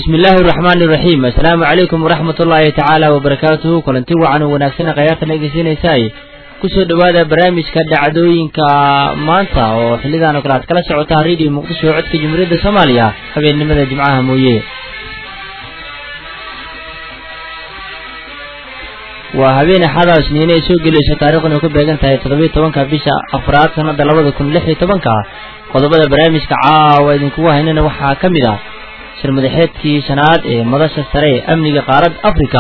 bismi illaahi araxmaani iraxiim assalaamu calaykum waraxmat ullaahi tacaala wabarakaatuhu kulanti wacan oo wanaagsan khayaartan dhegeysanaysaay kusoo dhowaada barnaamijka dhacdooyinka maanta oo xillidan oo kale aad kala socotaa radio muqdisho codka jumhuuriyadda soomaaliya habeennimada jimcaha mooye waa habeen axada isniine ay soo gelayso taarikhdan ku beegan tahay toddobiyo tobanka bisha afraad sanada labada kun lix iyo tobanka qodobada barnaamijka caawa idinkugu haynana waxaa ka mid ah shir madaxeedkii shanaad ee madasha sare ee amniga qaaradda afrika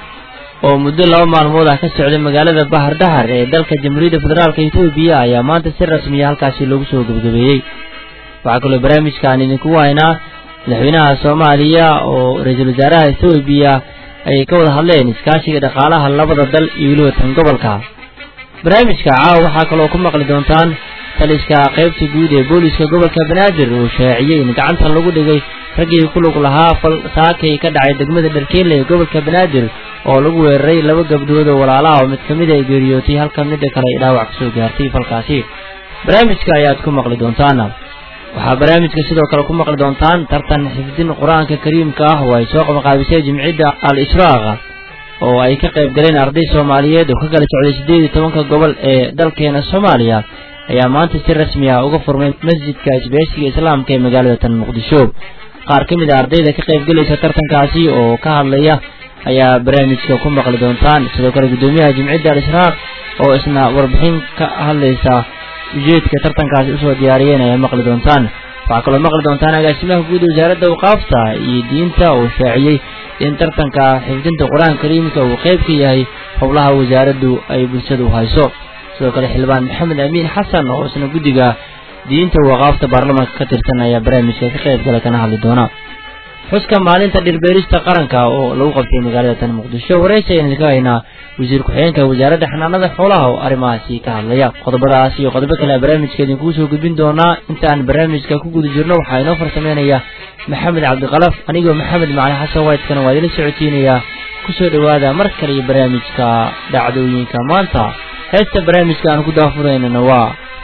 oo muddo laba maalmood ah ka socday magaalada bahar dahar ee dalka jamhuuriyadda federaalk etoobiya ayaa maanta si rasmiya halkaasi loogu soo gebagabeeyey waxaa kaloo barnaamijkaan idinkugu haynaa madaxweynaha soomaaliya oo ra-iisul wasaaraha etoobiya ay ka wada hadleen iskaashiga dhaqaalaha labada dal iyo weliba tan gobolka barnaamijka caawa waxaa kaloo ku maqli doontaan taliska qaybta guud ee booliska gobolka banaadir uu shaaciyey in gacanta lagu dhigay raggii ku lug lahaa fal saakay ka dhacay degmada dharkeenle ee gobolka banaadir oo lagu weeraray laba gabdhood oo walaalaha oo mid ka mid ay geeriyootay halka midda kale ay dhaawac kasoo gaartay falkaasi barnaamijka ayaad ku maqli doontaan waxaa barnaamijka sidoo kale ku maqli doontaan tartan xifdin qur-aanka kariimka ah oo ay soo qabaqaabisay jimcidda al ishraaq oo ay ka qayb galeen arday soomaaliyeed oo ka kala socday siddeed iyo tobanka gobol ee dalkeena soomaaliya ayaa maanta si rasmi ah uga furmay masjidka isbeesiga islaamka ee magaalada tan muqdisho qaar ka mid a ardayda ka qayb gelaysa tartankaasi oo ka hadlaya ayaa barnaamijka ku maqli doontaan sidoo kale guddoomiyaha jimcidda al ishraaq oo isna warbixin ka hadlaysa ujeedka tartankaasi usoo diyaariyeen ayaa maqli doontaan waxaa kaloo maqli doontaan agaasimaha guud wasaaradda awqaafta iyo diinta oo shaaciyey in tartanka xifdinta qur-aanka kariimka uu qayb ka yahay howlaha wasaaraddu ay bulshadu hayso sidoo kale xildhibaan maxamed amiin xasan oo isna guddiga diinta waqaafta baarlamaanka ka tirsan ayaa barnaamijka ka qayb gala kana hadli doona xuska maalinta dhirbeerista qaranka oo lagu qabtay magaalada tan muqdisho waraysi ayaan idinka haynaa wasiir ku-xigeenka wasaaradda xanaanada xoolaha oo arrimahaasi ka hadlaya qodobadaas iyo qodobo kale barnaamijka idinkugu soo gudbin doonaa intaan barnaamijka ku guda jirno waxaa inoo farsameynaya maxamed cabdikalaf anigoo maxamed macali xasan waydkana waa idila socodsiinayaa kusoo dhowaada mar kale iyo barnaamijka dhacdooyinka maanta heesta barnaamijka aan ku daafuraynana waa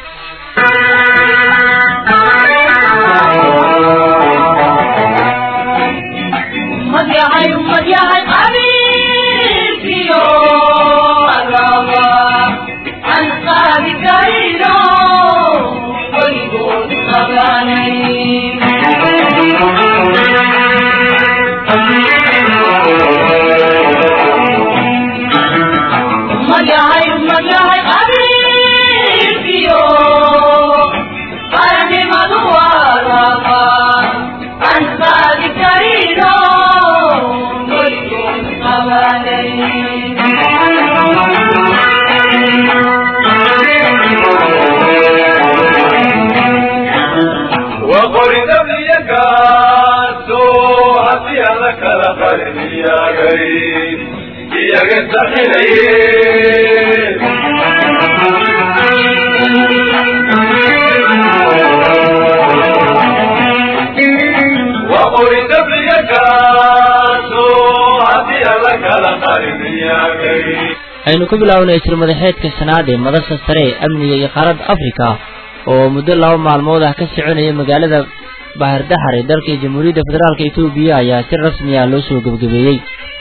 aynu ku bilownay shir madaxeedka shanaad ee madasha sare ee amniga iyo qaaradda afrika oo muddo laba maalmood ah ka soconaya magaalada bahardahar ee dalka jamhuuriyadda federaalk etoobiya ayaa si rasmi ah loo soo gebagabeeyey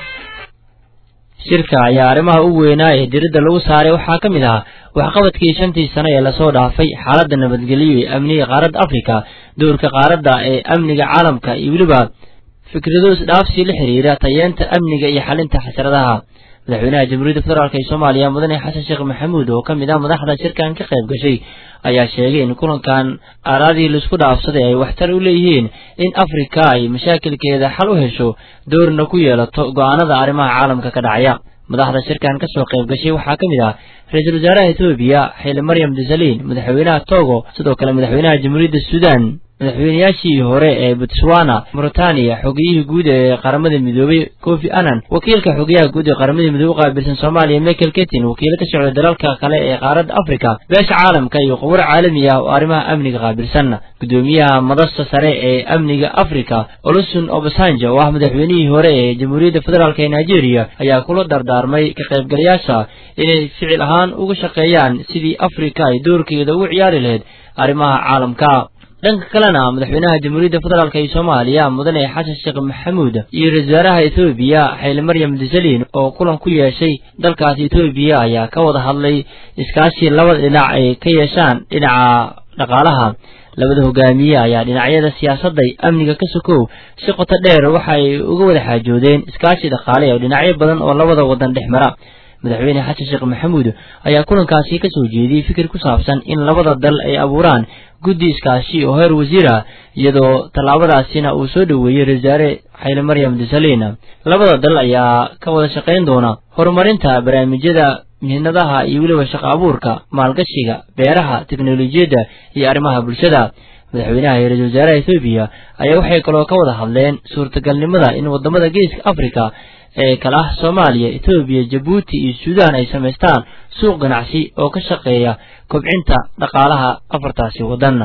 shirka ayaa arrimaha u weynaa ee diradda lagu saaray waxaa ka mid ah waxqabadkii shantii sano ee lasoo dhaafay xaaladda nabadgelyo ee amniga qaaradda afrika dowrka qaaradda ee amniga caalamka iyo weliba fikrado isdhaafsi la xiriira tayeenta amniga iyo xalinta xasradaha madaxweynaha jamhuuriyadda federaalk ee soomaaliya mudane xasan sheekh maxamuud oo ka mid ah madaxda shirkan ka qayb gashay ayaa sheegay in kulankan aaraadii laisku dhaafsaday ay waxtar u leeyihiin in afrika ay mashaakilkeeda xal u hesho doorna ku yeelato go'aanada arrimaha caalamka ka dhacaya madaxda shirkan ka soo qayb gashay waxaa ka mid ah ra-iisul wasaaraha etoobiya xili maryam desaliin madaxweynaha togo sidoo kale madaxweynaha jamhuuriyadda suudan madaxweynayaashii hore ee botswana mauritania xogiyihii guud ee qaramada midoobay kofi annan wakiilka xogayaha guud ee qaramada midoobe u qaabilsan soomaaliya michael ketin wakiilo ka socda dalalka kale ee qaaradda africa beesha caalamka iyo khubaro caalami ah oo arrimaha amniga qaabilsan gudoomiyaha madasta sare ee amniga africa olusun obasanjo oo ah madaxweynihii hore ee jamhuuriyadda federaalk ee nigeria ayaa kula dardaarmay ka qaybgalayaasha inay ficil ahaan uga shaqeeyaan sidii afrika ay doorkeeda ugu ciyaari lahayd arrimaha caalamka dhanka kalena madaxweynaha jamhuuriyadda federaalk ee soomaaliya mudane xasan sheekh maxamuud iyo ra-isul wasaaraha ethoobiya xayli maryam desalin oo kulan ku yeeshay dalkaasi ethoobiya ayaa ka wada hadlay iskaashi labada dhinac ay ka yeeshaan dhinaca dhaqaalaha labada hogaamiye ayaa dhinacyada siyaasadda amniga ka sokow si qoto dheer waxa ay uga wada xaajoodeen iskaashi dhaqaale oo dhinacyo badan oo labada wadan dhex mara madaxweyne xasan sheekh maxamuud ayaa kulankaasi ka soo jeediyey fikir ku saabsan in labada dal ay abuuraan guddi iskaashi oo heer wasiir ah iyadoo tallaabadaasina uu soo dhoweeyey ra-isul wasaare xayli maryam desalin labada dal ayaa ka wada shaqayn doona horumarinta barnaamijyada mihnadaha iyo weliba shaqo abuurka maalgashiga beeraha teknolojiyadda iyo arrimaha bulshada madaxweynaha iyo ra-isul wasaaraha ethoobiya ayaa waxay kaloo ka wada hadleen suurtagalnimada in wadamada geeska africa ee kala ah soomaaliya etoobiya jabuuti iyo suudaan ay samaystaan suuq ganacsi oo ka shaqeeya kobcinta dhaqaalaha afartaasi waddan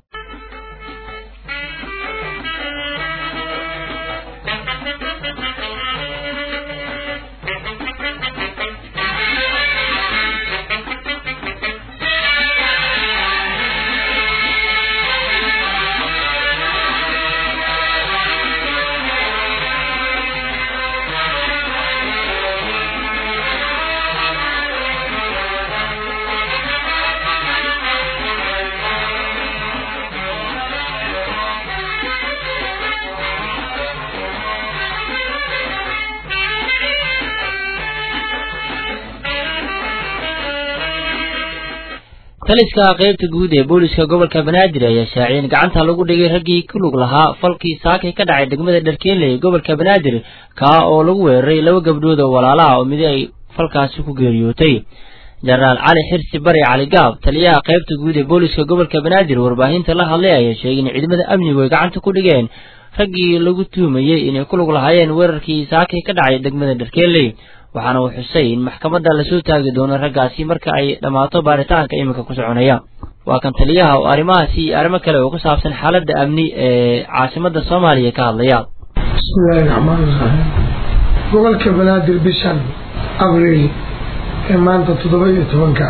taliska qaybta guud ee booliska gobolka banaadir ayaa shaaciyay in gacanta lagu dhigay raggii ku lug lahaa falkii saakay ka dhacay degmada dharkeenle ee gobolka banaadir kaa oo lagu weeraray laba gabdhood oo walaalaha oo midi ay falkaasi ku geeriyootay jenaraal cali xirsi bari cali gaab taliyaha qaybta guud ee booliska gobolka banaadir warbaahinta la hadlay ayaa sheegay in ciidamada amnigu ay gacanta ku dhigeen raggii lagu tuumayey inay ku lug lahaayeen weerarkii saakay ka dhacay degmada dharkeenley waxaana uu xusay in maxkamadda lasoo taagi doono raggaasi marka ay dhammaato baaritaanka iminka ku soconaya waa kan taliyaha oo arrimahaasi iyo arrimo kale oo ku saabsan xaaladda amni ee caasimadda soomaaliya ka hadlaya bismillaahi raxmaani raxiim gobolka banaadir bishan abriil ee maanta toddoba iyo tobanka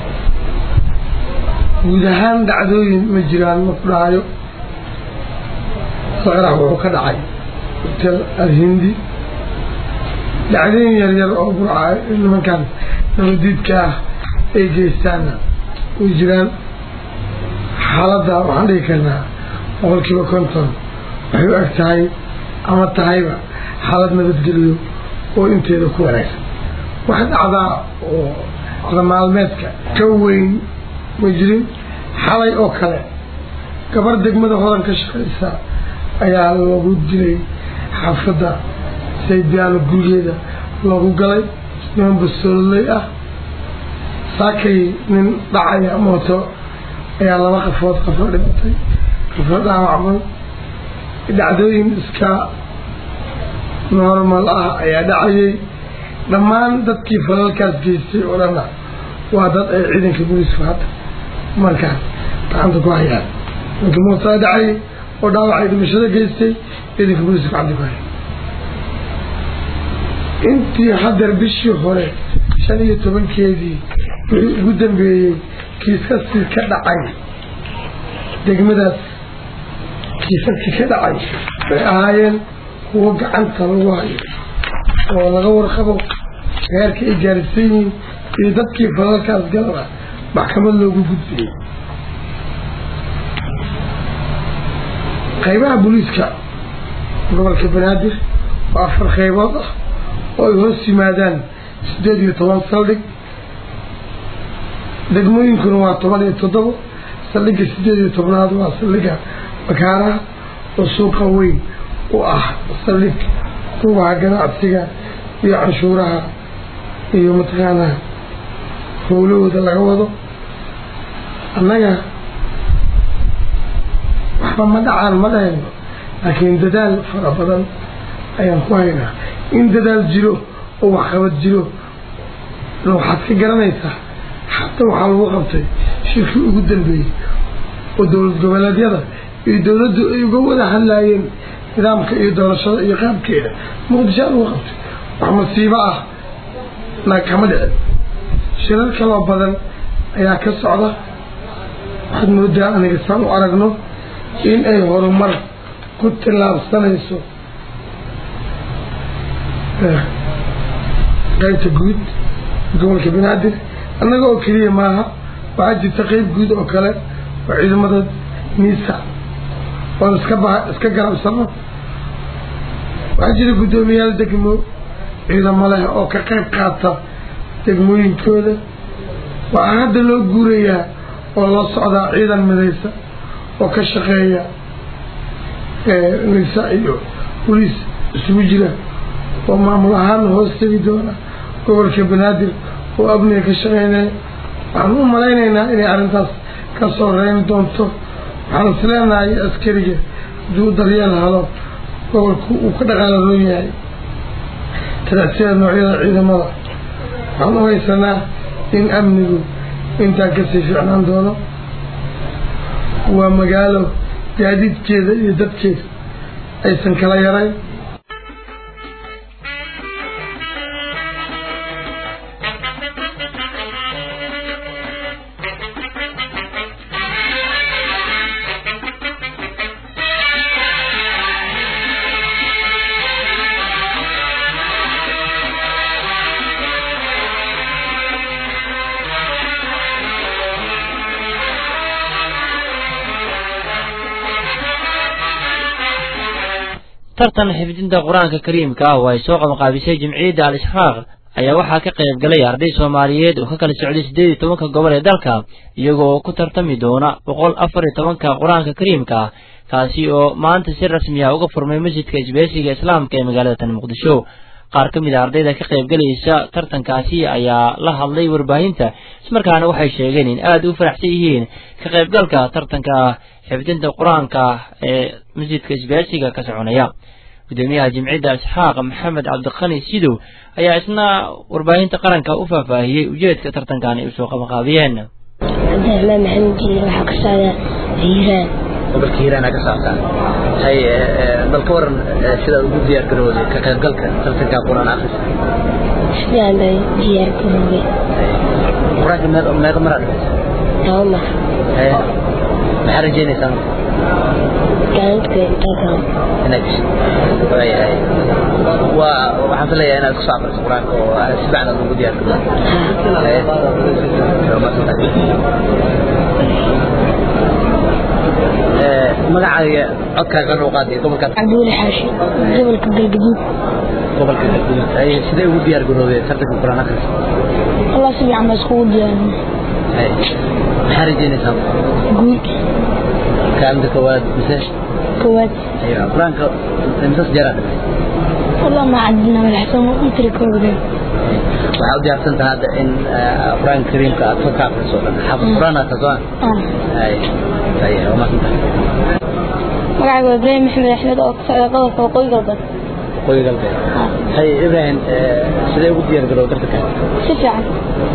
guud ahaan dhacdooyin ma jiraan ma ku dhahayo saqrax wuxuu ka dhacay hotel alhindi dhacdooyin yaryar oo burca nimankan nabadiidka ah ay geystaanna way jiraan xaaladda waxaan dhigi karnaa boqolkiiba konton waxay u eg tahay ama tahayba xaalad nabadgeliyo oo inteeda ku wanaagsan wax dhacdaa oo cada maalmeedka ka weyn ma jirin xalay oo kale gabar degmada hodan ka shaqaysa ayaa lagu dilay xaafadda saydaalo gurigeeda loogu galay niman basoololey ah saakay nin dhacaya mooto ayaa laba qafood qafo dhimatay qafo dhaawacmay dhacdooyin iska normal ah ayaa dhacayay dhammaan dadkii falalkaas geystay oo dhanna waa dad ay ciidanka booliisku hadda markaas gacanta ku hayaan ninkii mootaa dhacayay oo dhaawacay dhimashada geystay ciidanka booliisku gacanta ku hayaan intii hadeer bishii hore shan iyo tobankeedii wixii ugu dambeeyey kiisaskii ka dhacay degmadaas kiisaskii ka dhacay bay ahaayeen kuwo gacanta lagu hayo oo laga warqabo heerka ay gaarsiin yihiin iyo dadkii falalkaas galana maxkamad loogu gudbiyey qaybaha booliiska gobolka banaadir waa afar qaybood ah oo ay hoos yimaadaan siddeed iyo toban saldhig degmooyinkuna waa toban iyo toddobo saldhigga siddeed iyo tobnaad waa saldhigga bakaaraha oo suuqa weyn u ah saldhig rugaha ganacsiga iyo canshuuraha iyo mataqaanaa howlahooda laga wado annaga waxba ma dhacaan ma dhahayno laakiin dadaal fara badan ayaan ku haynaa in dadaal jiro oo waxqabad jiro waxaad ka garanaysaa xataa waxaa lagu qabtay shirkii ugu dambeeyey oo dowlad goboleedyada iyo dowladdu ay uga wada hadlaayeen nidaamka iyo doorashada iyo qaabkeeda muqdisho lagu qabtay wax masiibo ah na kama dhicin shirar kaloo badan ayaa ka socda waxaad moodaa aniga saan u aragno in ay horumar ku tillaabsanayso qaybta guud gobolka banaadir annaga oo keliya maaha waxaa jirta qeyb guud oo kale oo ciidamada miisa oon iska ba iska garabsano waxaa jira guddoomiyaal degmo ciidamo leh oo ka qayb qaata degmooyinkooda waxaa hadda loo guurayaa oo loo socdaa ciidan midaysa oo ka shaqeeya nisa iyo boliis isugu jira oo maamul ahaan hoos tegi doona gobolka banaadir oo abniga ka shaqeynaya waxaan u malaynaynaa inay arrintaas ka soo reyn doonto waxaan is leenahay askariga hadduu daryeel helo gobolku uu ka dhaqaalaroon yahay taracsida noocyada ciidamada waxaan u haysanaa in amnigu intaa kasii fiicnaan doono waa magaalo gaadiidkeeda iyo dadkeeda aysan kala yarayn tartan xifdinta qur-aanka kariimka ah oo ay soo qabanqaabisay jimciyadda al ishraaq ayaa waxaa ka qayb galay arday soomaaliyeed oo ka kala socday siddeed iyo tobanka gobol ee dalka iyagoo ku tartami doona boqol afar iyo tobanka qur-aanka kariimka ah kaasi oo maanta si rasmi ah uga furmay masjidka isbeesiga islaamka ee magaalada tan muqdisho qaar ka mid a ardayda ka qayb galaysa tartankaasi ayaa la hadlay warbaahinta ismarkaana waxay sheegeen in aada u faraxsan yihiin ka qaybgalka tartanka xifdinta qur-aanka ee masjidka isbeesiga ka soconaya gudoomiyaha jimciyadda isxaaq maxamed cabdiqani sidow ayaa isna warbaahinta qaranka u faahfaahiyey ujeedka tartankan ay usoo qabanqaabiyeen cabdiraxmaan maxamed jiir waxaa ka socda hiiraan gobolka hiiraan aa ka socotaa hay bal ka waran sidaad ugu diyaar garowday ka qaybgalka tartanka qur-aan akhris sidaan bay diyaar garoobay qur-aanka meeq meeqa maraa dhimaysa laba mar haye maxaa rajeynaysaa gacantku intaa kale inaad geshid waayahay waa waxaan filayaa inaad kusoo aqriso qur-aanka oo si fiican aad ugu diyaar garowday haye waa mahadsantahay magacaaga codkaaga noo qaadiya gobolkaas cabdiweli xaashi gobolka galgaduud gobolka galguduud ay sidee ugu diyaar garoobay tartanka qur-aan akhris allah si fiican baa iskugu diyaarinay hay maxaa rajeynaysaa guul kaalinta koowaad mise koowaad aywa qur-aanka imsas jeeraa dhimay allah ma cadina madaxsan intiri koobdeen waxaa u diyaarsan tahay hadda in qur-aanka kariimka aad ka akhriso dhan xafid qur-aan aad tahay ah hay hay waa mahadsantahay magacayga waa ibraahim maxamed axmed oo ka socda gobolka waqooyi galbeed qoyi galbeed hay ibrahim sidee ugu diyaar garoow tartanka si fiican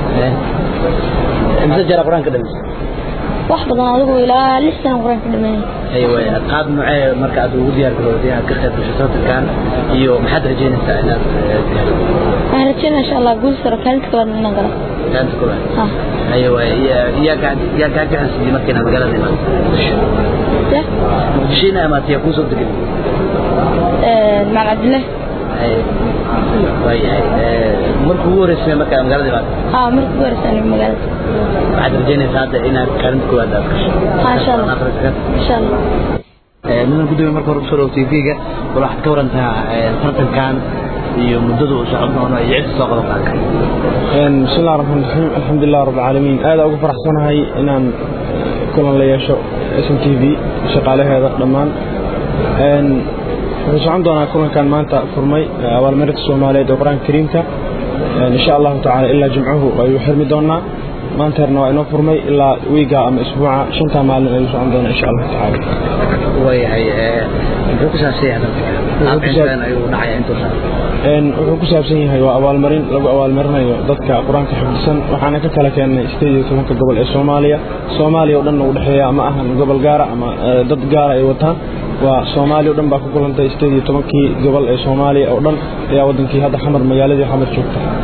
imse jeeraa qur-aanka dhamaysa wax badan adigu ilaa lix sana qur-aanka dhameeyay aywa qaab nuucee marka aad ugu diyaar garowday inaad ka qayb gasho tartankan iyo maxaad rajeynaysaa inaad gaarto waxaan rajeynaa insha allah guul saro kaalinta kalaad inaan galo kaalinta koowaad ah aywa yaa gaa yaa gaa gacan siiyey marka inaad magaalada imaato ya muqdisho ina imaatay yaa kuusoo degan maal cabdillah waayahay markuu ugu horeysay markaa magaalada imaato haa markii ugu horeysa aniga magaalada waxaad rajeynaysaa hadda inaad kaalinta koowaad aad gasho Ah, insha Allah. Akhriska. insha allah mudan gudoomiye marka hore kusoo dhawo tvga bal waxaad ka warantaa tartankan iyo muddada uu socon doono iyo cidda soo qaban qaadka بسم الله الرحمن الرحيم الحمد لله رب العالمين هذا أقول فرح صنهاي إن كلنا ليشو اسم تي في شغالة هذا دمان إن wuxuu socon doonaa kulankan maanta furmay abaalmarinta soomaaliyeed ee qur-aanka kariimka insha allahu tacaala ilaa jimcuhu ayuu xirmi doonaa maanta herna waa inoo furmay ilaa wiiga ama isbuuca shantaa maalin ayuu socon doonaa insha allahu tacaala waayahay muxuu ku saabsan yahay tartanka qaabkan ayuu dhacaya intuusan Een, wuxuu ku saabsan yahay waa abaalmarin lagu abaalmarinayo dadka qur-aanka xifdisan waxaana ka kala keennay sideed iyo tobanka gobol ee soomaaliya soomaaliya oo dhan u dhexeeya ma ahan gobol gaara ama eh, dad gaara ay wataan waa soomaaliya oo dhan baa ku kulantay sideed iyo tobankii gobol ee soomaaliya oo dhan ayaa wadankii hadda xamar magaaladii xamar joogta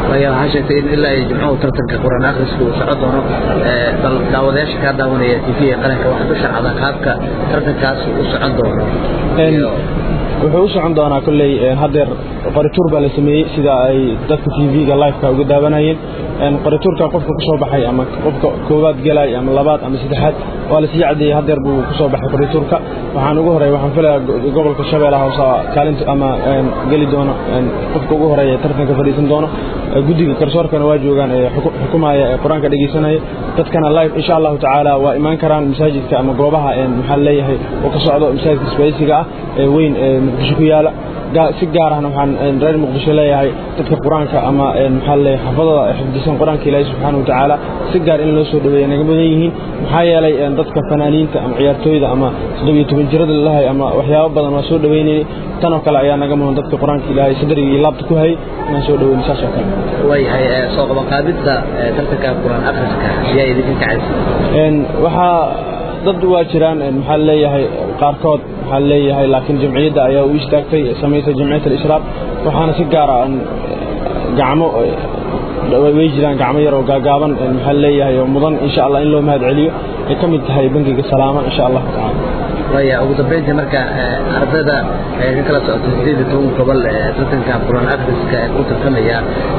waya waxaa sheegtay in ilaa ay jimcuhu tartanka quraan akhriska uu socon doono bal daawadayaasha kaa daawanaya t v qaranka waxaad u sharcdaa qaabka tartankaas u socon doono wuxuu u socon doonaa kolley haddeer qorituur baa la sameeyey sida ay dadka t v-ga liveka uga daawanayeen qorituurka qofka ku soo baxay ama qofka koowaad gelay ama labaad ama saddexaad waa la sii caddeeyey haddeer buu ku soo baxay qorituurka waxaan ugu horeeya waxaan filayaa gobolka shabeellaha hoose kaalinta ama geli doono qofka ugu horeeya tartanka fadhiisan doono guddiga garsoorkana waa joogaan ee xukumaya ee qur-aanka dhegeysanaya dadkana live insha allahu tacaala waa imaan karaan masaajidka ama goobaha maxaa leeyahay oo ka socdo masaajidka isbaysiga ah ee weyn ee muqdisho ku yaala si gaar ahna waxaan reer muqdisho leeyahay dadka qur-aanka ama maxaa leeyahay xafadada xifdisan qur-aanka ilaahi subxaana wa tacaala si gaar in loo soo dhaweeya naga mudan yihiin maxaa yeelay dadka fanaaniinta ama ciyaartooyda ama toddobiyo toban jirada lalahay ama waxyaabo badan waa soo dhaweynayay tan oo kale ayaa naga mudan dadka qur-aanka ilaahay sadriga iyo laabta ku hayay inaan soo dhaweyno saas oo kale waayahay soo qabanqaabidda tartanka qur-aan akhriska ayaa idinka kacaysa waxaa dad waa jiraan maxaa leeyahay qaarkood maxaa leeyahay laakiin jamciyadda ayaa u istaagtay samaysay jamciyat al-ishraaq waxaana si gaara gacmo way jiraan gacmo yar oo gaagaaban maxaa leeyahay oo mudan insha allah in loo mahad celiyo ay ka mid tahay bangiga salaama insha allahu tacaala waya ugu dambeyntii marka ardayda ka kala socota sideed iyo toban gobol tartanka qur-aan akhriska ee ku tartamaya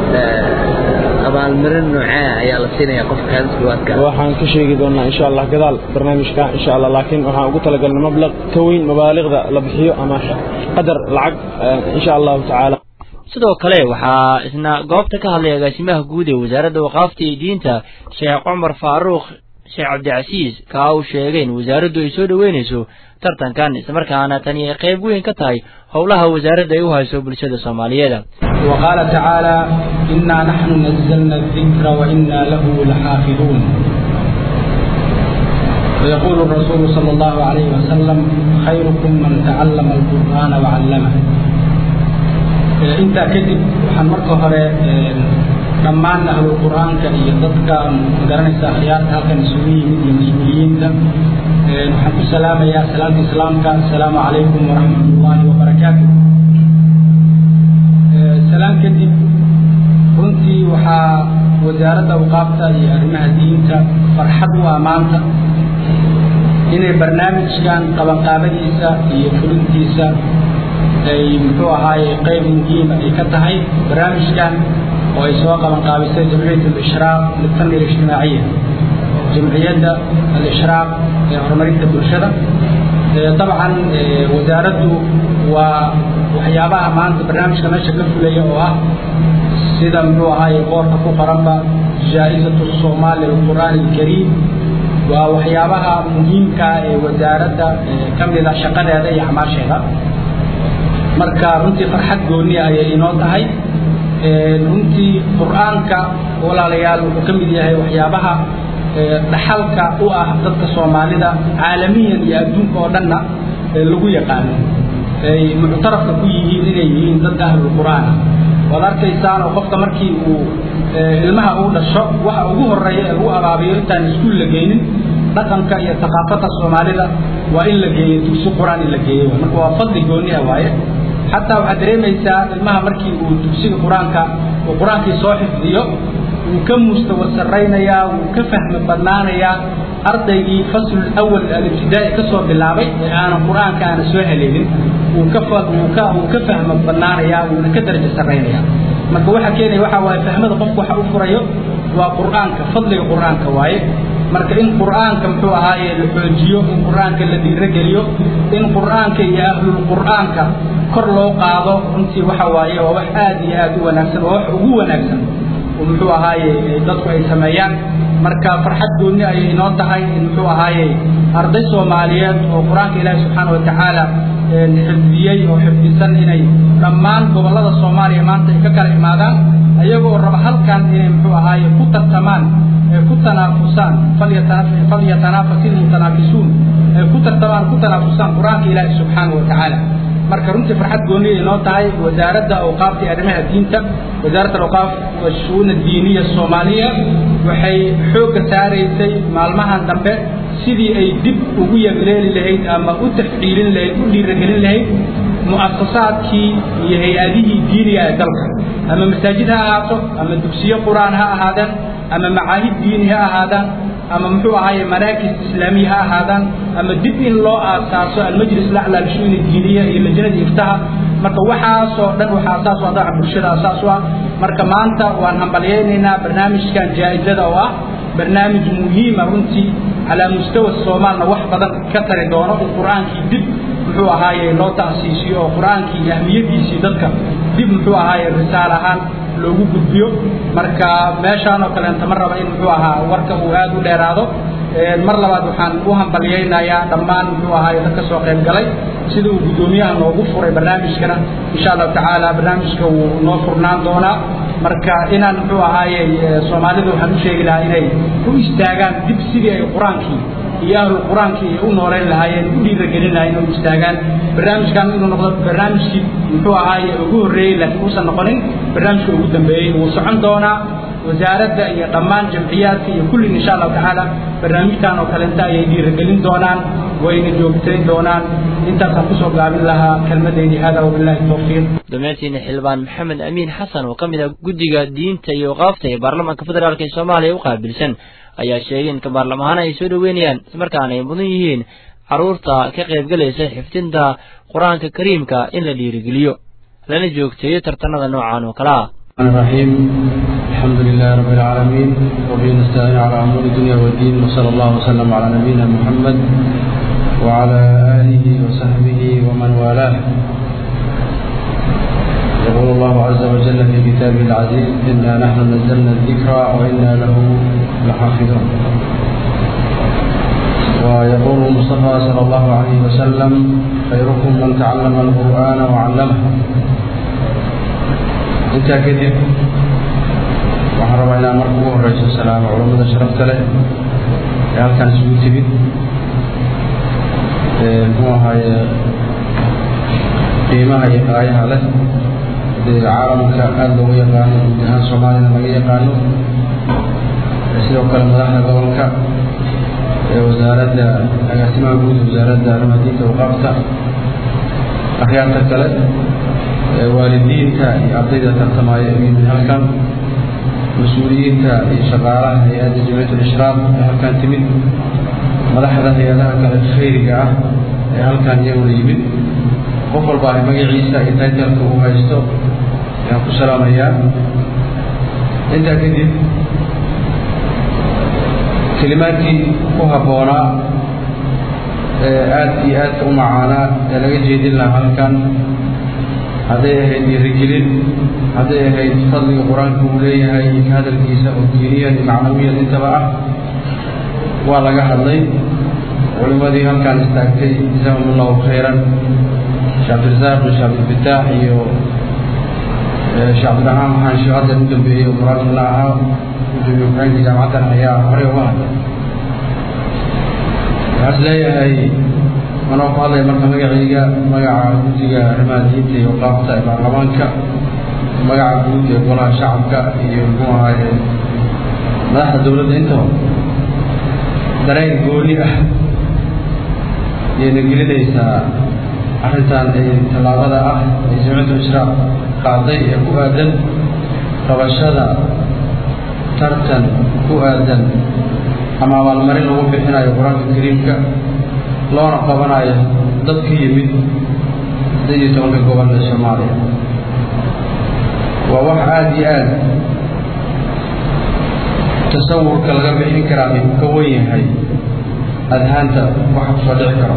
abaalmarin noocee ayaa la siinaya qofka kaadiskuwaadka waxaan ka sheegi doonaa insha allah gadaal barnaamijka insha allah laakiin waxaan ugu talagalnay mablaq ka weyn mabaaliqda la bixiyo ama qadar lacag insha allahu tacaala sidoo kale waxaa isna goobta ka hadlay agaasimaha guud ee wasaaradda waqaafta iyo diinta sheekh cumar faaruuq sheekh cabdicasiis kaa uu sheegay in wasaaraddu ay soo dhoweynayso tartankan islamarkaana tani ay qayb weyn ka tahay howlaha wasaaradda ay u hayso bulshada soomaaliyeed وقال تعالى إنا نحن نزلنا الذكر وإنا له لحافظون ويقول الرسول صلى الله عليه وسلم خيركم من تعلم القرآن وعلمه intaa kadib waxaan marka hore dhammaan ahlu qur-aanka iyo dadka magaranaysa akhyaarta halkan isugu yimid iyo mas-uuliyiinta waxaan ku salaamayaa salaamta islaamka asalaamu calaykum waraxmat ullaahi wabarakaatu salaam kadib runtii waxaa wasaaradda awqaafta iyo arrimaha diinta farxad u ah maanta inay barnaamijkan qabanqaabadiisa iyo fulintiisa ay muxuu ahaaye qayb muhiima ay ka tahay barnaamijkan oo ay soo qaban qaabisay jamciyat alishraaq litanmiya alijtimaaciya jamciyadda alishraaq ee horumarinta bulshada dabcan wasaaraddu waa waxyaabaha maanta barnaamijka meesha ka fulaya oo ah sida muxuu ahaaye qoorka ku qoranba jaa-izatu soomaali lilqur'aani alkariim waa waxyaabaha muhiimka ee wasaaradda ka mida shaqadeeda iyo acmaasheeda marka runtii farxad gooni ayay inoo tahay runtii qur-aanka walaalayaal wuxuu ka mid yahay waxyaabaha dhaxalka u ah dadka soomaalida caalamiyan iyo adduunka oo dhanna lagu yaqaano ay muctarafka ku yihiin inay yihiin dad ahlulqur'aan waad arkaysaan oo qofka markii uu ilmaha uu dhasho waxa ugu horeeya ee lagu abaabiyo intaan iskuul la geynin dhaqanka iyo thaqaafada soomaalida waa in la geeyo dugsi qur-aan in la geeyo marka waa fadli gooni ah waaye xataa waxaad dareemaysaa ilmaha markii uu dugsiga qur-aanka uu qur-aankii soo xifdiyo wuu ka mustawar sarraynayaa wuu ka fahmi badnaanayaa ardaygii faslul awal alibtidaa'i ka soo bilaabay ee aanan qur-aanka aana soo haleelin wuu ka wuu ka wuu ka fahmi badnaanayaa wuuna ka darajo sarraynayaa marka waxa keenaya waxa waaye fahmada qofku waxa u furayo waa qur-aanka fadliga qur-aanka waaye marka in qur-aanka muxuu ahaaye la xoojiyo in qur-aanka la dhiirogeliyo in qur-aanka iyo ahlul qur-aanka kor loo qaado runtii waxa waaye waa wax aad iyo aad u wanaagsan waa wax ugu wanaagsan oo muxuu ahaaye dadku ay sameeyaan marka farxad gooni ayay inoo tahay in muxuu ahaaye arday soomaaliyeed oo qur-aanka ilaahi subxaana watacaala xifdiyey oo xifdisan inay dhammaan gobollada soomaaliya maanta ay ka kala imaadaan ayagoo raba halkan inay muxuu ahaaye ku tartamaan ku tanaafusaan falyatanafasi ilmutanaafisuun ay ku tartamaan ku tanaafusaan qur-aanka ilaahi subxaana watacaala marka runtii farxad gooni ay inoo tahay wasaaradda awqaafta iyo arrimaha diinta wasaaradda awqaaf washu'uun addiiniya soomaaliya waxay xoogga saaraysay maalmahan dambe sidii ay dib ugu yegleeli lahayd ama u tafciilin lahayd u dhiiragelin lahayd mu'asasaadkii iyo hay-adihii diiniga ee dalka ama masaajid ha ahaato ama dugsiyo qur-aan ha ahaadaan ama macaahid diini ha ahaadaan ama muxuu ahaaye maraakis islaamiya ha ahaadaan ama dib in loo aasaaso almajlis lacla lishuuni diiniya iyo lajnada iftaha marka waxaasoo dhan waxaa asaas u ah daaca bulshada asaas u ah marka maanta waan hambalyaynaynaa barnaamijkan jaa'izada oo ah barnaamij muhiima runtii calaa mustawa soomaalna wax badan ka tari doono in qur-aankii dib muxuu ahaaye loo ta'siisiyo oo qur-aankii ahmiyadiisii dadka dib muxuu ahaaye risaal ahaan loogu gudbiyo marka meeshaan oo kaleenta ma raba in muxuu ahaa warka uu aad u dheeraado mar labaad waxaan u hambalyaynayaa dhammaan muxuu ahaaye dadka soo qayb galay sida uu guddoomiyaha noogu furay barnaamijkana insha allahu tacaala barnaamijka wuu noo furnaan doonaa marka inaan muxuu ahaaye soomaalidu waxaan u sheegi lahaa inay u istaagaan dib sidii ay qur-aankii iyo ahlu qur-aankii ay u nooleyn lahaayeen u dhiiragelin lahayen inay u istaagaan barnaamijkan inuu noqdo barnaamijkii muxuu ahaaye ugu horreeyey laakiin uusan noqonin barnaamijka ugu dambeeyey wuu socon doonaa wasaaradda iyo dhammaan jamciyaadka iyo kullin insha allahu tacaala barnaamijkan oo kalenta ayay dhiiragelin doonaan wayna joogtayn doonaan intaasaan kusoo gaabin lahaa kelmadeydi hada wabillahi tawfiiq dhammaantiina xildhibaan maxamed amiin xasan oo ka mid ah guddiga diinta iyo waqaafta ee baarlamaanka federaalk ee soomaaliya u qaabilsan ayaa sheegay in ka baarlam ahaan ay soo dhoweynayaan islamarkaana ay mudan yihiin carruurta ka qaybgalaysa xifdinta qur-aanka kariimka in la dhiirigeliyo lana joogteeyo tartanada noocan oo kale ah الرحيم الحمد لله رب العالمين وبه نستعين على امور الدنيا والدين وصلى الله وسلم على نبينا محمد وعلى اله وصحبه ومن والاه يقول الله عز وجل في كتابه العزيز انا نحن نزلنا الذكر وانا له لحافظون ويقول المصطفى صلى الله عليه وسلم خيركم من تعلم القران وعلمه intaa kadib waxaan rabaa inaan marka ugu horeyso salaamo culammada sharafta leh ee halkan isugu timid muxuu ahaaye qiimaha iyo qaayaha leh dee caalamka aada loogu yaqaano guud ahaan soomaaliyana laga yaqaano sidoo kale madaxda gobolka ee wasaaradda agaasimaha guud wasaaradda arrimaha diinta waqaafta akhyaarta kale waalidiinta iyo ardayda tartamaya u yimid halkan mas-uuliyiinta iyo shaqaalaha hay-adda jamciyat lishraaq ee halkan timid madaxda hay-adaha kale khayriga ah ee halkan iyaguna yimid qof walba ah magaciisa iyo taytalka uu haysto ayaan ku salaamayaa intaa kadib kelimaadkii ku habboonaa ee aada iyo aadka u macaanaa ee laga jeedin lahaa halkan hadday ahayd dhiirigelin hadday ahayd fadliga qur-aanka uu leeyahay iyo ka hadalkiisa oo diiniyan iyo macnawiyan intaba ah waa laga hadlay culimmadii halkaan istaagtay jazaahum allahu khayran sheekh cabdirasaaq iyo sheekh cabdilfataax iyo sheekh cabdiraxmaan maxaan sheekh hadda u dambeeyey oo muraadkana ahaa gudoomiye ku-xigeenka jaamacaddan ayaa horey uga hadlay waxaas leeyahay anoo ku hadlaya marka magacayga magaca guddiga arrimaha diinta iyo waqaafta ee baarlamaanka magaca guud ee golaha shacabka iyo muxuu ahaaye madaxda dowladda intaba dareen gooni ah yayna gelinaysaa arrintan ee tallaabada ah ee jamciyatu ishraaq qaaday ee ku aadan qabashada tartan ku aadan ama abaalmarin lagu bixinayo qur-aanka kariimka loona qabanayo dad ka yimid siddeed iyo tobanka gobol ee soomaaliya waa wax aada iyo aad tasawurka laga bixin karaa ay ka wan yahay adhaanta waxa kusoo dhici karo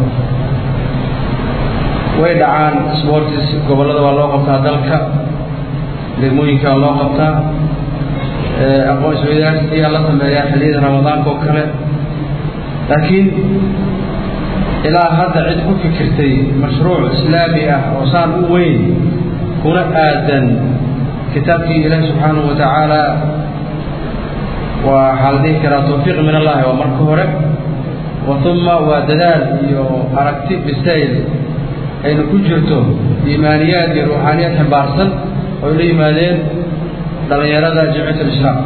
way dhacaan sportis gobollada waa loo qabtaa dalka degmooyinka waa loo qabtaa aqoon isweydaarsiyaa la sameeyaa xilliyada ramadaanka oo kale laakiin ilaa hadda cid ku fikirtay mashruuc islaami ah oo saan u weyn kuna aadan kitaabkii ilaahi subxaanahu wa tacaala waxaa la dhihi karaa tawfiiq min allahi waa marka hore wa uma waa dadaal iyo aragti bisayl ayna ku jirto iimaaniyaad iyo ruuxaaniyaad ximbaarsan oo ay la yimaadeen dhallinyarada jamciyat alislaam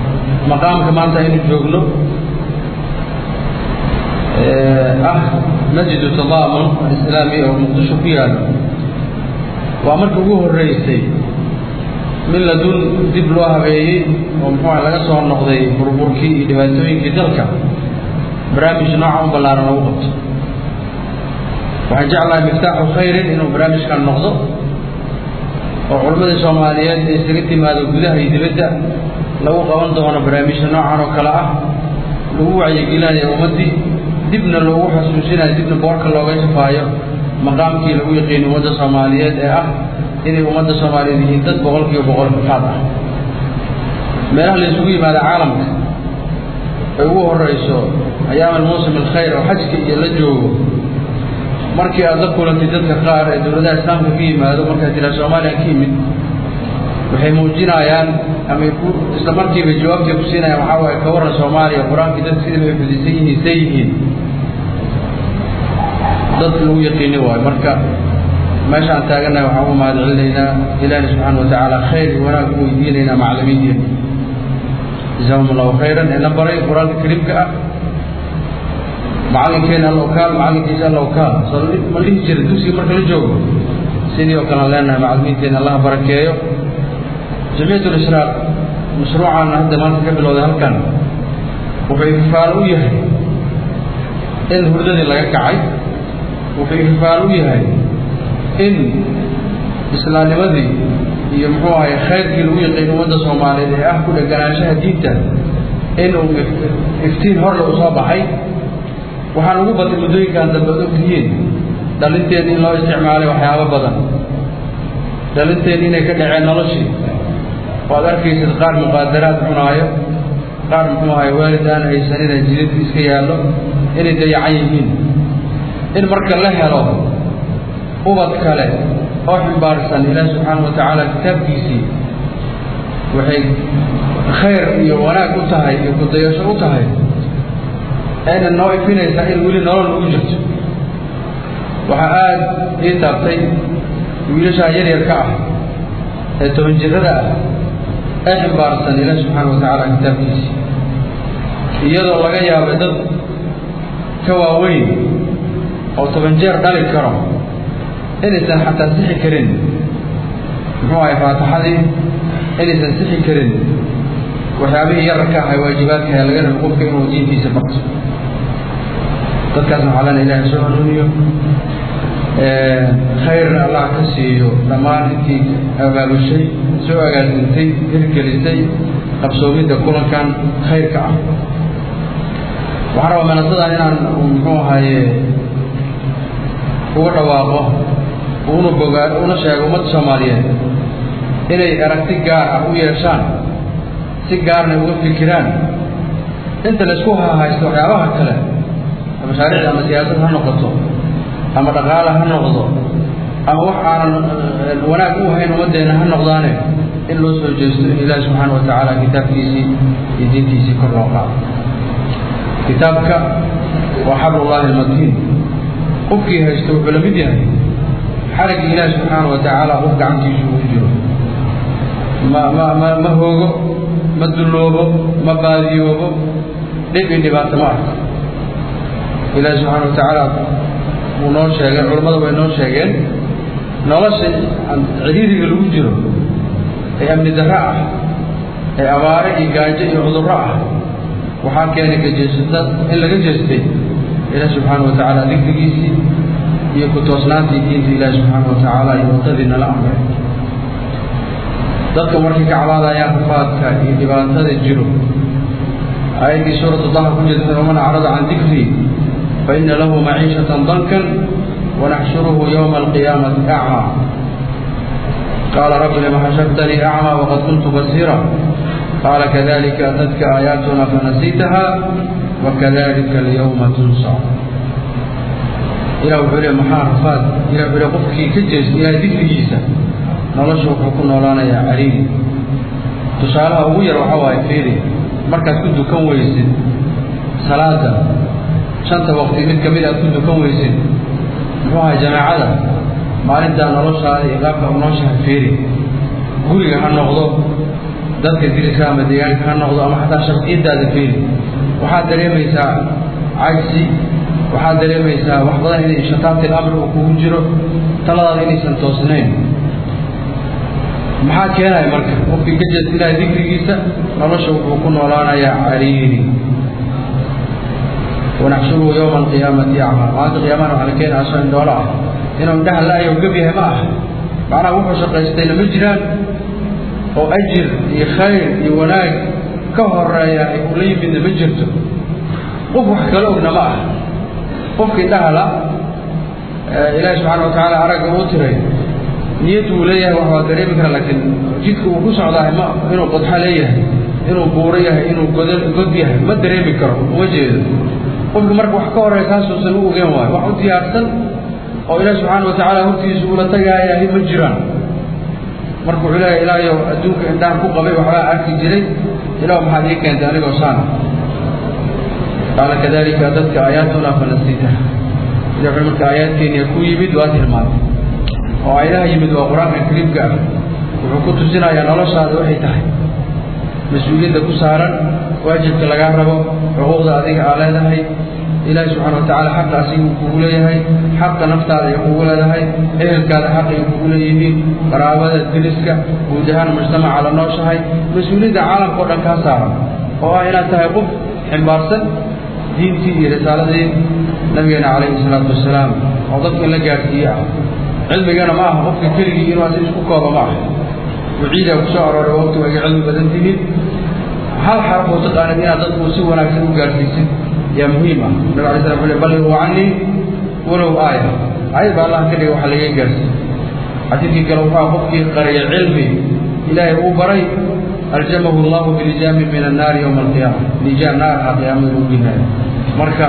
maqaamka maanta aynu joogno ah masjidu tadaamun alislaami oo muqdisho ku yaalo waa markii ugu horreysay min ladun dib loo habeeyey oo muxuuha laga soo noqday burburkii iyo dhibaatooyinkii dalka barnaamij nooca u ballaaran lagu qabto waxaan jeclahay miftaaxu khayrin inuu barnaamijkan noqdo oo culammadii soomaaliyeed ee isaga timaado gudaha iyo dibadda lagu qaban doono barnaamijka noocan oo kale ah lagu wacyigelinayo ummaddii dibna loogu xasuusinayo dibna boorka looga shafaayo maqaamkii lagu yaqiin ummadda soomaaliyeed ee ah inay ummadda soomaaliyeed yihiin dad boqol kiiba boqol faad ah meelaha la isugu yimaada caalamka ay ugu horeyso ayaam almuusim alkhayr oo xajka iyo la joogo markii aad la kulantay dadka qaar ee dowladaha islaamka ka yimaado markaad tiraa soomaaliya ka yimid waxay muujinayaan ama isla markiiba jawaabtay ku siinayaan waxaa waaye ka warran soomaaliya qur-aankii dadka sidii bay xudisan yihiin say yihiin dad lagu yaqiini waayo marka meeshaan taagannahay waxaan u mahad celinaynaa ilaahi subxaana wa tacaala khayr iyo wanaag u weydiinaynaa macallimiinteena jazaahum allahu khayran ee na baray qur-aanka kariimka ah macallinkeena allokaal macallinkiisa allokaal soo ma dhihi jira dugsiga marka la joogo sidii oo kalean leenahay macallimiinteena allah barakeeyo jamciyat lishraaq mashruucan hadda maanta ka bilowday halkan wuxuu ikifaalo u yahay in hurdadii laga kacay wuxuu ikifaalo u yahay in islaamnimadii iyo muxuu ahay khayrkii lagu yaqiin ummadda soomaaliyeed ee ah ku dheganaanshaha diinta inuu iftiin horle u soo baxay waxaan ugu batay muddooyinkan dambe od ogtihiin dhalinteed in loo isticmaalay waxyaabo badan dhalinteed inay ka dhaceen noloshii oo ad arkaysid qaar muqaadaraad cunaayo qaar muxuu ahay waalid aan haysanina jilid iska yaallo inay dayacan yihiin in marka la helo ubad kale oo ximbaarsan ilaah subxaana wa tacaala kitaabkiisii waxay khayr iyo wanaag u tahay iyo kudayasho u tahay ayna noo ifinaysaa in weli nolol ugu jirto waxaa aada ii taabtay wiilashaa yaryarka ah ee toban jirada ah ee ximbaarsan ilaah subxaana wa tacaala kitaabkiisii iyadoo laga yaabay dad ka waaweyn oo toban jeer dhali karo inaysan xataa sixi karin muxuu ahay faataxadii inaysan sixi karin waxyaabihii yararka ahay waajibaadka ee laga rabo qofka inuu diintiisa barto dadkaasna waxaa lena ilahay soo hanuuniyo khayrna allah ka siiyo dhammaan intii abaabushay soo agaasintay hirgelisay qabsoomidda kulankan khayrka ah waxaan rabaa manasadan inaan muxuu ahaye uga dhawaaqo una bogaa una sheego ummadda soomaaliyeed inay aragti gaar ah u yeeshaan si gaarna uga fikiraan inta laysku hahaysto waxyaabaha kale mashaariicda ama siyaasad ha noqoto ama dhaqaale ha noqdo ama wax aanan wanaag u hayn ummaddeena ha noqdaane in loo soo jeesto in ilaahi subxaana wa tacaala kitaabkiisii iyo diintiisii kor loo qaado kitaabka waa xablullaahi almatiin qofkii haysto wuxuu la mid yahay xarigii ilaahi subxaana wa tacaala qof gacantiisu ugu jiro ma ma ma ma hoogo ma dulloobo ma baadiyoobo dhib i dhibaato ma arko ilaahi subxaana wa tacaala wuu noo sheegay culammada way noo sheegeen nolosha ciriiriga lagu jiro ee amni darro ah ee abaare iyo gaajo iyo cudurro ah waxaa keenay kajeesata in laga jeestay ilaah subxaana wa tacaala dikrigiisii iyo ku toosnaantii diinta ilaahi subxaana wa tacaala iyo waddadii nala amray dadka markay ka cabaadayaan rafaadka iyo dhibaatada jiro aayaddii suuratu daha ku jirta waman acrada can dikrii fa ina lahu maciishatan dankan wanaxshuruhu yowma alqiyaamati acmaa qaala rabbi lima xashartanii acmaa waqad kuntu basiira qaala kadalika atadka aayaatuna fanasiitaha wakadalika alyawma tunsa ilah wuxuu le maxaa rafaad ilah wuxuu le qofkii ka jeesta ilahay dikrigiisa nolosha wuxuu ku noolaanayaa cariiri tusaalaha ugu yar waxaa waaye fiiri markaad ku dukan weysid salaada shanta waqti mid kamid aad ku dukan weysid muxuu ahay jamaacada maalintaa noloshaada iyo qaabka unooshaha fiiri guriga ha noqdo dadka diriska ama deegaanka ha noqdo ama xataa shaksiyadaada fiiri waxaad dareemaysaa cajsi waxaad dareemaysaa wax badan inay shataatil amri uu kugu jiro taladaada inaysan toosnayn maxaa keenaya marka qofkii ka jeedsinaya dikrigiisa nolosha wuxuu ku noolaanayaa cariiri wanaxshuruhu yowma alqiyaamati acmaa maanta qiyaamana waxaa la keenaya asoo indhoolo ah inuu indhaha la-ayo gab yahay ma aha macnaha wuxuu shaqaystayna ma jiraan oo ajir iyo khayr iyo wanaag ka horeeya ay ula yimidna ma jirto qof wax kala ogna ma ah qofkii dhahala ilaahi subxaana watacaala aragga uu tiray niyad uu leeyahay wax waa dareemi kara laakiin jidka uu ku socdahay ma inuu qodxo leeyahay inuu buuro yahay inuu god god yahay ma dareemi karo uma jeedo qofki marka wax ka horeeya kaasuusan u ogeen waayo wax u diyaarsan oo ilaahi subxaana watacaala hortiisa ula tagaayahay ma jiraan marka wuxuu leeyahay ilaahayow adduunka indhahan ku qabay waxbaa arki jiray ilaah maxaad ii keentay anigoo saana qaala kadalika dadka aayaatuna fanasiitaha ila wuxuu marka aayaadkeeniya ku yimid waa tilmaamay oo ayadaha yimid waa qur-aanka kariimka ah wuxuu ku tusinayaa noloshaada waxay tahay mas-uuliyadda ku saaran waajibka lagaa rabo xuquuqda adiga aa leedahay ilaahi subxaana watacaala xaqa asiga uu kugu leeyahay xaqa naftaada ay kugu leedahay ehelkaada xaqa ay kugu leeyihiin qaraabada diriska guud ahaan mujtamaca la nooshahay mas-uuliyadda caalamka o dhan kaa saaran oo ah inaad tahay qof ximbaarsan diintii iyo risaaladii nabigeena calayhi salaatu wasalaam oo dadka in la gaadhsiiye ah cilmigana ma aha qofka keligii inuu asi isku kooba ma aha waciidaa ku soo arooray waqti waa iga cilmi badan tihiin hal xaraf oo taqaanid inaad dadku si wanaagsan u gaadhsiisid yaa muhiim ah nabig alay slam ule balligu canii walow aaya ayad baa allah ka dhigay waxa laga gaarsiiy xadiidkii kale wuxuu qofkii qariya cilmi ilaahay uu baray aljamahu allahu bilijaami min annaari yowma alqiyaama lijaam naarha qiyaamada u ginaaya marka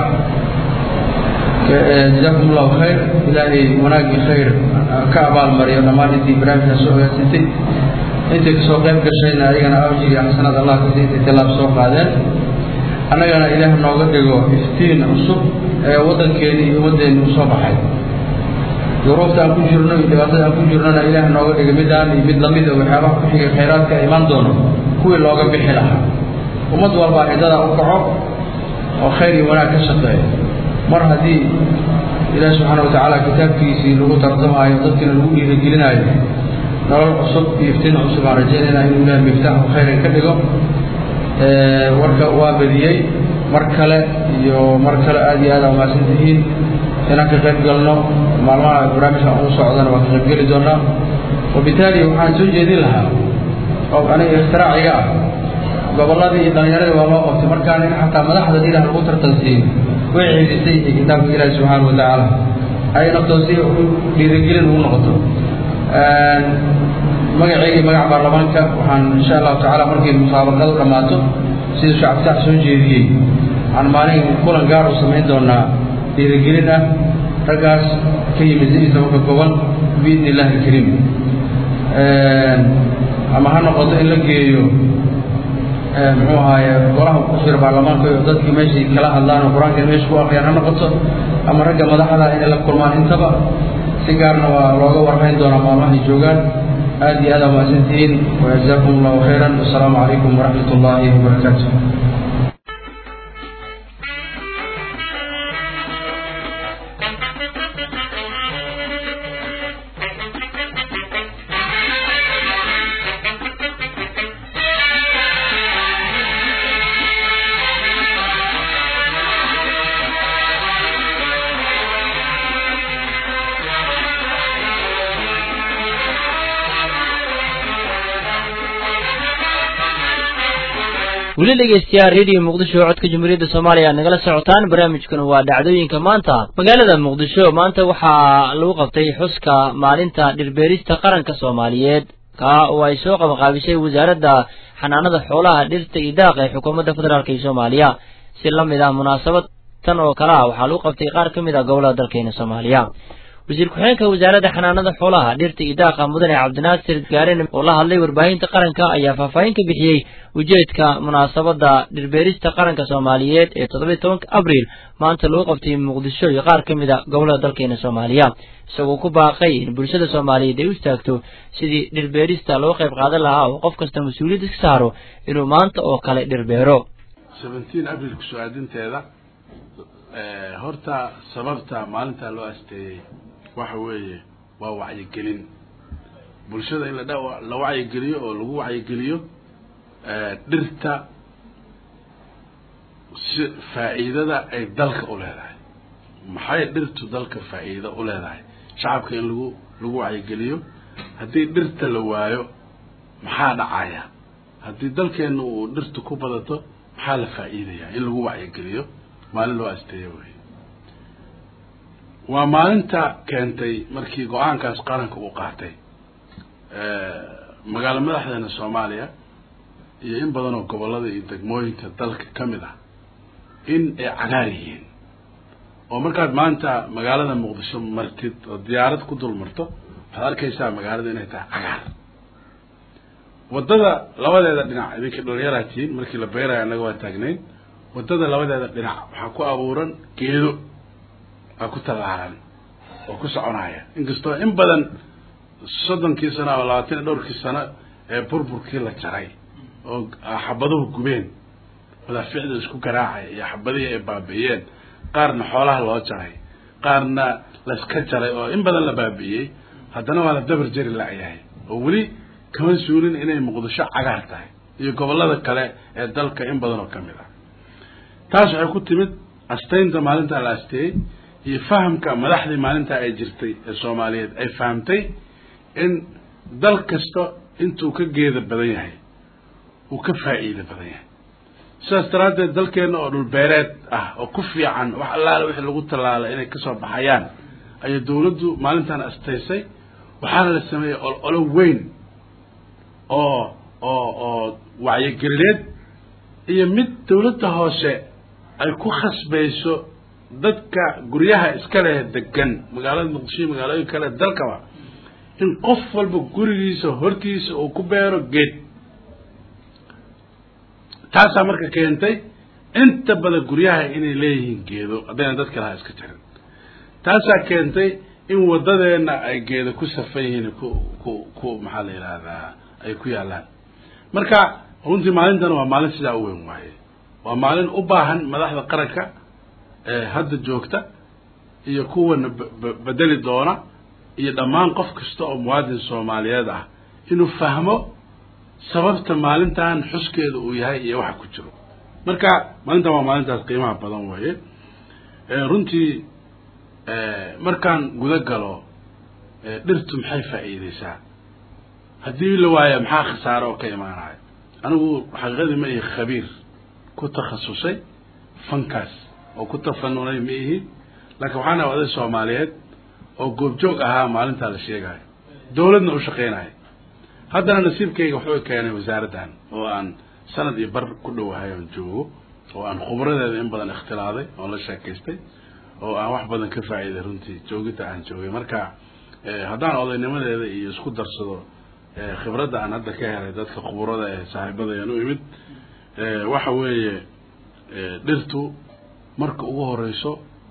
jazaakum allahu khayr ilaahay wanaagii khayr ka abaalmariyo dhammaan intii barnaamijkaa soo hogaansantay intay kasoo qayb gashayna ayagana awjir iyo xasanad allah kasi intay tilaab soo qaadeen annagana ilaah nooga dhigo iftiin cusub ee waddankeeni iyo ummaddeeni u soo baxay duruufta aan ku jirno iyo dhibaatada aan ku jirnona ilaah nooga dhigo midaan iyo mid lamid oo waxyaabaha ku xigay khayraadka imaan doono kuwii looga bixi lahaa ummad walbaa ciddada u kaco oo khayr iyo wanaag ka shaqeeya mar haddii ilaah subxaana watacaala kitaabkiisii lagu tartamaayo dadkiina lagu dhiirigelinaayo nolol cusub iyo iftiin cusub aan rajaynayna inuu ilaah miftaaxu khayran ka dhigo warka waa badiyey mar kale iyo mar kale aad iyo aad aa umahadsan tihiin inaan ka qayb galno maalmaha barnaamijka uu socdana waa ka qayb geli doonaa wabitaali waxaan soo jeedin lahaa oo aniga ikhtiraacayga ah gobolladii iyo dhallinyaradii waa loo qabtay markaan in xataa madaxda ilaah lagu tartansiin way xiidisay iyo kitaabka ilaahi subxaana watacaala ay naftoo si dhiirigelin ugu noqoto magacayga magaca baarlamaanka waxaan insha allahu tacaala markay musaabaqadu dhammaato sida shacabtaax soo jeediyey waxaan maalin kulan gaar u samayn doonaa dhiirigelin ah raggaas ka yimid sidiisa marka goban biidni illahi alkariim ama ha noqoto in la geeyo muxuu ahaaye golaha ku jira baarlamaanka iyo dadkii meeshay kala hadlaan oo qur-aanka meesha ku akriyaan ha noqoto ama ragga madaxda inay la kulmaan intaba si gaarna waa looga warhayn doonaa maalmahay joogaan aad iyo aad aa mahadsantihiin wajazaakum allahu khayran wasalaamu calaykum waraxmat ullaahi wabarakaatu weli dhegeystayaal redio muqdisho codka jamhuuriyadda soomaaliya aad nagala socotaan barnaamijkuna waa dhacdooyinka maanta magaalada muqdisho maanta waxaa lagu qabtay xuska maalinta dhirbeerista qaranka soomaaliyeed kaa oo ay soo qabanqaabisay wasaaradda xanaanada xoolaha dhirta iyo daaqa ee xukuumadda federaalk iyo soomaaliya si la mid ah munaasabad tan oo kale ah waxaa lagu qabtay qaar ka mid ah gobolada dalkeena soomaaliya wasiir ku-xigeenka wasaaradda xanaanada xoolaha dhirta iyo daaqa mudane cabdinaasir gaaren oo la hadlay warbaahinta qaranka ayaa faahfaahin ka bixiyey ujeedka munaasabadda dhirbeerista qaranka soomaaliyeed ee toddobiyi tobanka abriil maanta lagu qabtay muqdisho iyo qaar ka mid a gobolada dalkeena soomaaliya isagoo ku baaqay in bulshada soomaaliyeed ay u istaagto sidii dhirbeerista loo qayb qaadan lahaa oo qof kasta mas-uuliyad iska saaro inuu maanta oo kale dhirbeero seventeen abriil kusoo aadinteeda horta sababta maalintaa loo asteeyey waxa weeye waa wacyigelin bulshada in la dha- la wacyigeliyo oo lagu wacyigeliyo dhirta si faa'iidada ay dalka u leedahay maxay dhirtu dalka faa'iido u leedahay shacabka in lagu lagu wacyigeliyo haddii dhirta la waayo maxaa dhacaya haddii dalkeenna uu dhirtu ku badato maxaa la faa'iidayaa in lagu wacyigeliyo maalin loo asteeyo wey waa maalinta keentay markii go-aankaas qaranka uu qaatay magaalo madaxdeena soomaaliya iyo in badan oo gobollada iyo degmooyinka dalka ka mid ah in ay cagaar yihiin oo markaad maanta magaalada muqdisho martid oo diyaarad ku dul marto waxaad arkaysaa magaalada inay tahay cagaar waddada labadeeda dhinac idinka dhalinyaraa tihiin markii la beerayo annaga waa taagnayn waddada labadeeda dhinac waxaa ku abuuran geedo aa ku tallaalan oo ku soconaya inkastoo in badan soddonkii sano ama labaatan iyo dhowrkii sano ee burburkii la jaray oo xabaduhu gubeen madaaficda isku garaacaya iyo xabadihii ay baabi'iyeen qaarna xoolaha loo jaray qaarna layska jaray oo in badan la baabi'iyey haddana waa la dabar jeri la'yahay oo weli kama suulin inay muqdisho cagaar tahay iyo gobollada kale ee dalka in badan oo ka mid ah taas waxay ku timid astaynta maalintaa la asteeyey iyo fahamka madaxdii maalintaa ay jirtay ee soomaaliyeed ay fahamtay in dal kasta intuu ka geeda badan yahay uu ka faa'iida badan yahay sidaas daraaddeed dalkeenna oo dhulbeereed ah oo ku fiican wax allaale wixii lagu tallaala inay kasoo baxayaan ayay dawladdu maalintan astaysay waxaana la sameeyey ololo weyn oo oo oo wacyigelineed iyo mid dawladda hoose ay ku khasbayso dadka guryaha iska leh degan magaalada muqdisho iyo magaalooyin kale dalkaba in qof walba gurigiisa hortiisa uu ku beero geed taasaa marka keentay inta badan guryaha inay leeyihiin geedo haddayna dadka lahaa iska jirin taasaa keentay in waddadeena ay geedo ku safan yihiin ku ku ku maxaa la yidhaahdaa ay ku yaallaan marka runtii maalintan waa maalin sidaa u weyn waaye waa maalin u baahan madaxda qaranka ee hadda joogta iyo kuwana bedeli doona iyo dhammaan qof kasta oo muwaadin soomaaliyeed ah inuu fahmo sababta maalintan xuskeeda uu yahay iyo waxa ku jiro marka maalintan waa maalintaas qiimaha badan weeye runtii markaan guda galo dhirtu maxay faa'iideysaa haddii la waayo maxaa khasaare oo ka imaanaya anigu xaqiiqadii ma ihi khabiir ku takhasusay fankaas oo ku tafanunay ma ihi laakiin waxaan ahay oday soomaaliyeed oo goobjoog ahaa maalintaa la sheegayo dawladna u shaqaynayo haddana nasiibkayga wuxuu keenay wasaaraddan oo aan sanad iyo bar ku dhowahay oon joogo oo aan khubradeeda in badan ikhtilaaday oon la sheekaystay oo aan wax badan ka faa'iiday runtii joogidda aan joogay marka haddaan odaynimadeeda iyo isku darsado khibradda aan hadda ka helay dadka khubrada ee saaxiibadayaan u imid waxa weeye dhirtu marka ugu horeyso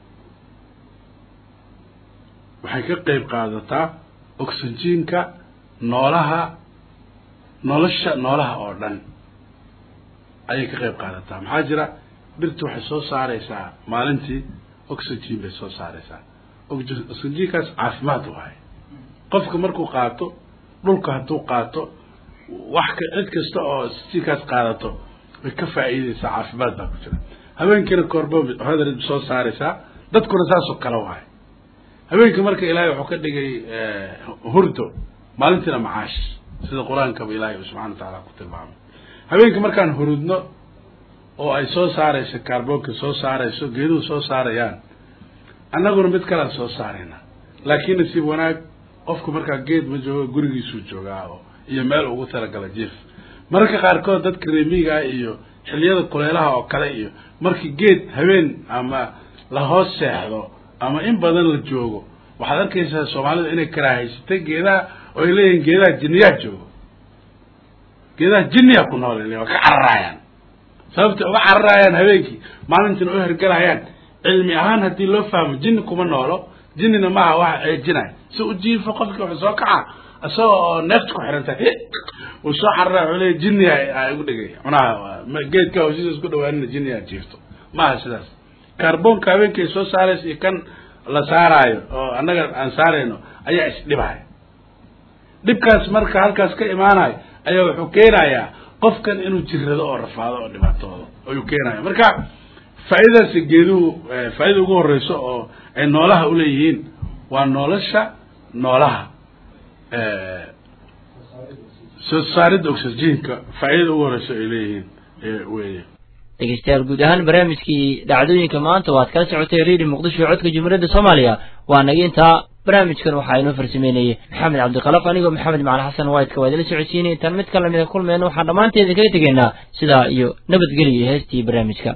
waxay ka qeyb qaadataa oxygenka noolaha nolosha noolaha oo dhan ayay ka qeyb qaadataa maxaa jira dhirtu waxay soo saareysaa maalintii oxygen bay soo saareysaa oxygenkaas caafimaad waaye qofka markuu qaato dhulka hadduu qaato wax ka cid kasta oo oxygenkaas qaadato way ka faa'iideysaa caafimaad baa ku jira habeenkiina koorbo hadar soo saareysaa dadkuna saasoo kale waaye habeenkii marka ilaahay wuxuu ka dhigay hurdo maalintiina macaash sida qur-aankaba ilaahay uu subxana wa tacaala ku tilmaamay habeenkii markaan hurudno oo ay soo saareyso kaarboonka soo saareyso geeduhu soo saarayaan annaguna mid kalean soo saarayna laakiin nasiib wanaag qofku markaa geed ma joogo gurigiisuu joogaa oo iyo meel ugu talagala jief mararka qaarkood dadka reemiga iyo xiliyada kuleelaha oo kale iyo markii geed habeen ama la hoos seexdo ama in badan la joogo waxaad arkaysaa soomaalida inay karaahaysatay geedaha oo ay leeyihiin geedaha jinniyaa joogo geedaha jinniyaa ku nool waa ka cararaayaan sababtay uga cararaayaan habeenkii maalintiina u hergalayaan cilmi ahaan haddii loo fahmo jinni kuma noolo jinnina maaha waxa ceejinaya si u jiifo qofkii wuxuu soo kaca isagoo oo neefta ku xiranta uu soo cararaya wuxuu leeyahy jinni a igu dhigay cunaha geedka hoshiisa isku dhawaanina jinni aa jiifto maaha sidaas kaarboonka habeenka ay soo saaraysa iyo kan la saaraayo oo annaga aan saarayno ayaa isdhibaya dhibkaas marka halkaas ka imaanayo ayaa wuxuu keenayaa qofkan inuu jirrado oo rafaado oo dhibaatoodo ayuu keenaya marka faa'iidadaasi geeduhu faa'iida ugu horeyso oo ay noolaha uleeyihiin waa nolosha noolaha soo saaridda oxygenka faa'iidada ugu horeyso ay leeyihiin weye dhegeystayaal guud ahaan barnaamijkii dhacdooyinka maanta waad kala socotay redio muqdisho codka jumhuuriyadda soomaaliya waa naga intaa barnaamijkan waxaa inoo farsameynayay maxamed cabdikalaf anigoo maxamed macali xasan waydka waa idila socodsiinay intaan mid ka lamida kulmeyna waxaan dhammaanteeda kaga tegaynaa sidaa iyo nabadgelyo iyo heestii barnaamijka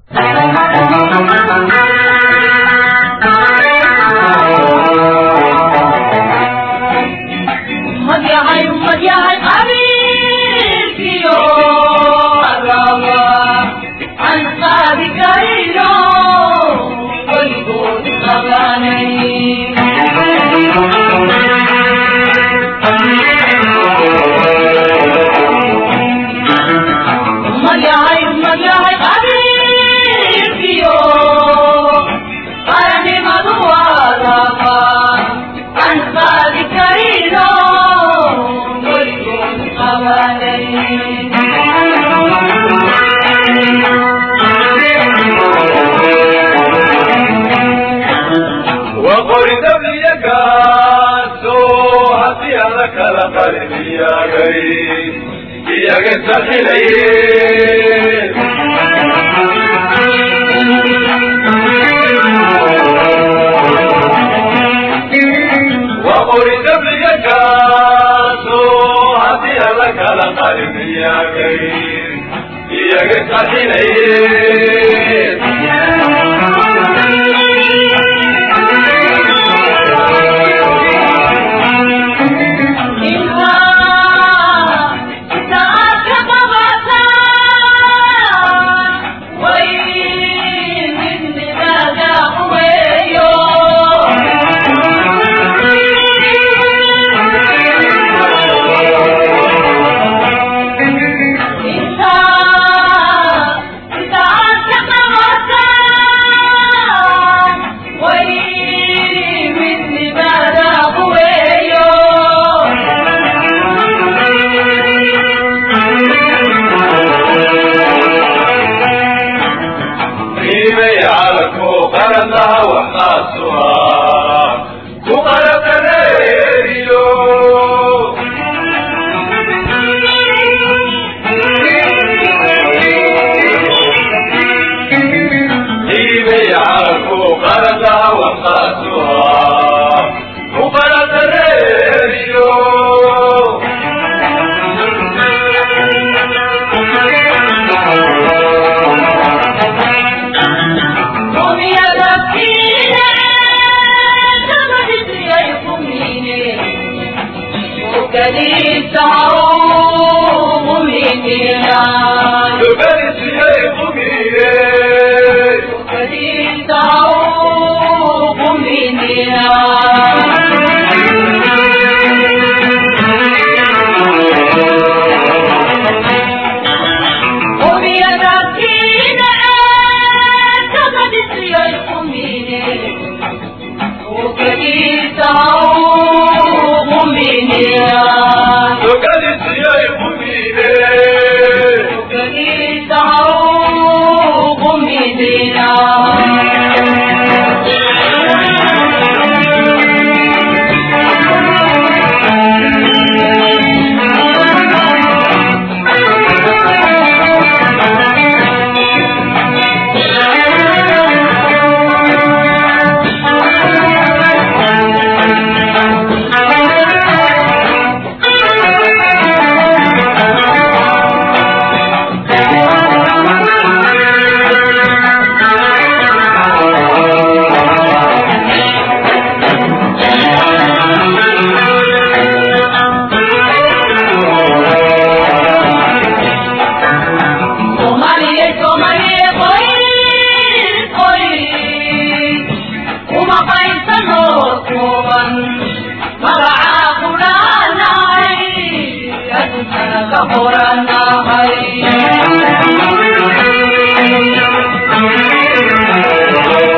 Thank you.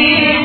الدين